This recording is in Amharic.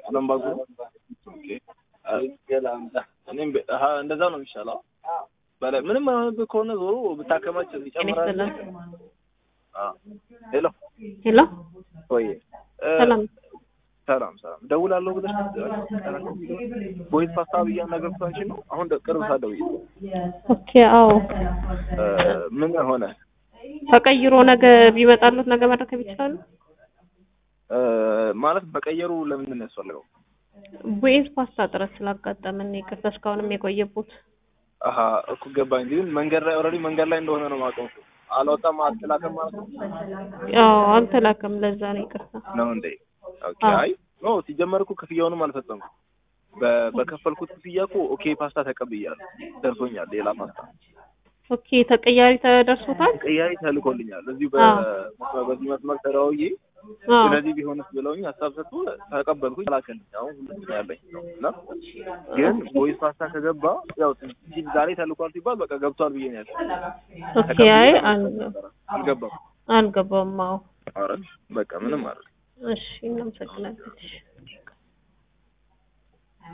አለም ባንኩ ነው። ኦኬ እኔም በ- አሀ፣ እንደዛ ነው የሚሻለው። በላይ ምንም አይሆንብህ ከሆነ ዞሮ ብታከማች ይጨምራል። ይስጥልን። አዎ። ሄሎ ሄሎ ወይ እ፣ ሰላም ሰላም ሰላም ደውላለሁ ብለሽ ቦይስ ፓስታ ብያ ነገር አንቺን ነው አሁን ደ- ቅርብ ሰዓት ደውዬ ኦኬ አዎ እ፣ ምን ሆነ ተቀይሮ ነገ ቢመጣሉት ነገ መረከብ ይችላሉ እ፣ ማለት በቀየሩ ለምንድን ነው ያስፈልገው? ቡኤዝ ፓስታ ጥረት ስላጋጠመን ይቅርታ እስካሁንም የቆየቡት አሀ እኮ ገባኝ። ግን መንገድ ላይ ኦልሬዲ መንገድ ላይ እንደሆነ ነው የማውቀው። አልወጣም አትላከም ማለት ነው ያው አልተላከም ለዛ ነው ይቅርታ ነው እንዴ? ኦኬ አዎ። አይ ኖ ሲጀመር እኮ ክፍያውንም አልፈጸምኩም። በ- በከፈልኩት ክፍያ እኮ ኦኬ ፓስታ ተቀብያለሁ፣ ደርሶኛል። ሌላ ፓስታ ኦኬ ተቀያሪ ተደርሶታል ቀያሪ ተልኮልኛል። እዚሁ አዎ። በ- በዚህ መስመር ተደዋውዬ አዎ ስለዚህ ቢሆንስ ብለውኝ ሀሳብ ሰጥቶ ተቀበልኩኝ። ላከልኝ አሁን ሁለት ነው ያለኝ ነው እና ግን ቦይስ ፓስታ ከገባ ያው ሲል ዛሬ ተልኳል ሲባል በቃ ገብቷል ብዬ ነው ያልኩት። ኦኬ አይ አል- አልገባም። አልገባም አዎ ኧረ በቃ ምንም አይደል። እሺ እናመሰግናለን እሺ